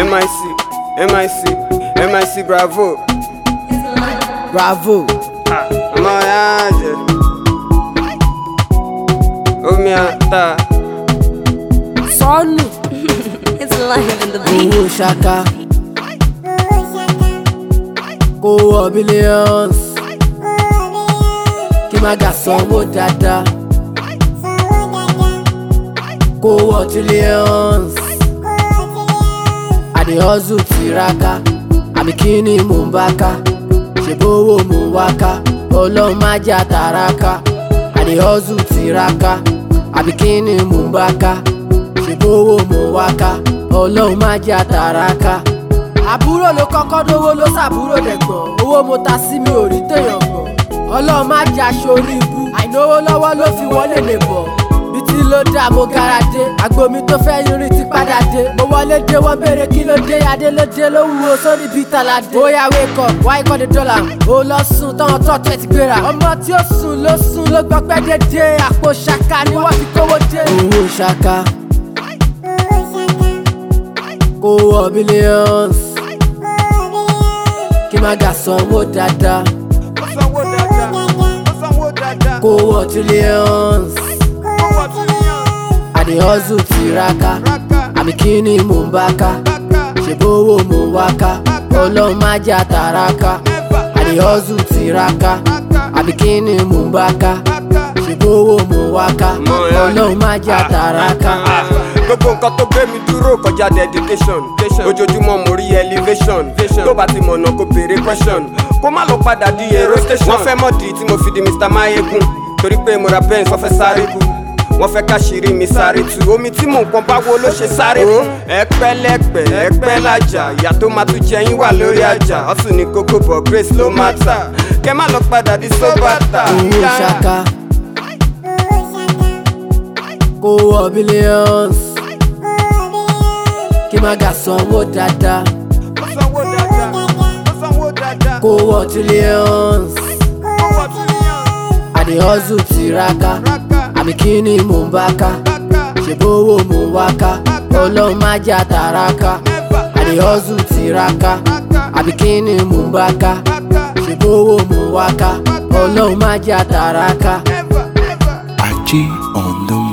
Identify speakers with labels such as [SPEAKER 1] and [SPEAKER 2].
[SPEAKER 1] MIC, MIC, MIC bravo.
[SPEAKER 2] bravo
[SPEAKER 1] Ọmọ ya jẹ. Omi ata.
[SPEAKER 2] sọnù
[SPEAKER 3] It's live in the beat.
[SPEAKER 2] owó ṣaka kó wọ billions kí má gà sanwó dáadáa kó wọ trillions àdè hustle tiraka àbí kí ni mò ń bá ká ṣèbówó mò ń wá ká ọlọ́run má jẹ́ àtàràkà àdè hustle tiraka àbí kí ni mò ń bá ká ṣèbówó mò ń wá ká ọlọ́run má jẹ́ àtàràkà. àbúrò ló kọ́kọ́ dówó ló ṣàbúrò dẹ̀gbọ́n owó mo ta sí mi ò rí téèyàn gbọ̀n ọlọ́run má jẹ́ aṣọ orí ibú àìnáwó lọ́wọ́ ló fi wọlé lè bọ̀ bí tí ló dá mo gara dé àgbo mi tó fẹ́ yọrí ti padà dé mo wọlé dé wọ́n béèrè kí ló dé adé ló dé ló wúwo sórí bíi tàlàdé bóyá wake up why call the dollar ó lọ sùn táwọn tọ́tù ẹ̀ ti gbéra ọmọ tí ó sùn ló sùn ló gbọ́ pẹ́ dédé àpò ṣaka ni wọ́n fi kówó dé. owó ṣaka kó wọ billions kí má gà sanwó dáadáa
[SPEAKER 1] Ó sanwó dáadáa. Ó sanwó dáadáa.
[SPEAKER 2] kó wọ trillions
[SPEAKER 1] Ó wọ trillion.
[SPEAKER 2] àdè hustle tiraka
[SPEAKER 1] Raka.
[SPEAKER 2] àbí kí ni mò ń bá ká
[SPEAKER 1] Raka.
[SPEAKER 2] ṣèbówó mò ń wá ká ọlọ́run má jẹ́ àtàràkà
[SPEAKER 1] Never.
[SPEAKER 2] àdè hustle tiraka
[SPEAKER 1] Raka.
[SPEAKER 2] àbí kí ni mò ń bá ká
[SPEAKER 1] Raka.
[SPEAKER 2] ṣèbówó mò ń wá ká
[SPEAKER 1] Mọ̀ ẹ́.
[SPEAKER 2] ọlọ́run má jẹ́ àtàràkà.
[SPEAKER 1] gbogbo nǹkan tó gbé mi dúró kọjá dedication ojoojúmọ́ mo rí elevation tó bá ti mọ̀nà kó béèrè question kó má lọ padà di èrò station. wọ́n fẹ́ mọ̀dí tí mo fi di mr mayegun torí pé mo ra benz wọ́n fẹ́ sáré kú wọ́n fẹ́ káṣírí mi sáré tu omi tí mò ń pọn báwo ló ṣe sáré fún. ẹ pẹ́ lẹ́pẹ́ ẹ pẹ́ lájà ìyá tó máa tún jẹyìn wà lórí àjà ọ̀sùn ní kókó bọ̀ grace ló má tà kẹ́ má lọ padà di sóbàtà.
[SPEAKER 2] owó ṣaka kó wọ billions kí má gà sanwó dáadáa
[SPEAKER 1] ó sanwó dáadáa ó sanwó dáadáa
[SPEAKER 2] kó wọ trillions
[SPEAKER 1] ó wọ trillion.
[SPEAKER 2] àdè hustle tiraka
[SPEAKER 1] Raka.
[SPEAKER 2] àbí kí ni mò ń bá ká
[SPEAKER 1] Raka.
[SPEAKER 2] ṣèbówó mò ń wá ká ọlọ́run má jẹ́ àtàràkà
[SPEAKER 1] Never.
[SPEAKER 2] àdè hustle tiraka
[SPEAKER 1] Raka.
[SPEAKER 2] àbí kí ni mò ń bá ká
[SPEAKER 1] Raka.
[SPEAKER 2] ṣèbówó mò ń wá ká ọlọ́run má jẹ́ àtàràkà.
[SPEAKER 1] Never. Never.
[SPEAKER 4] Aji on the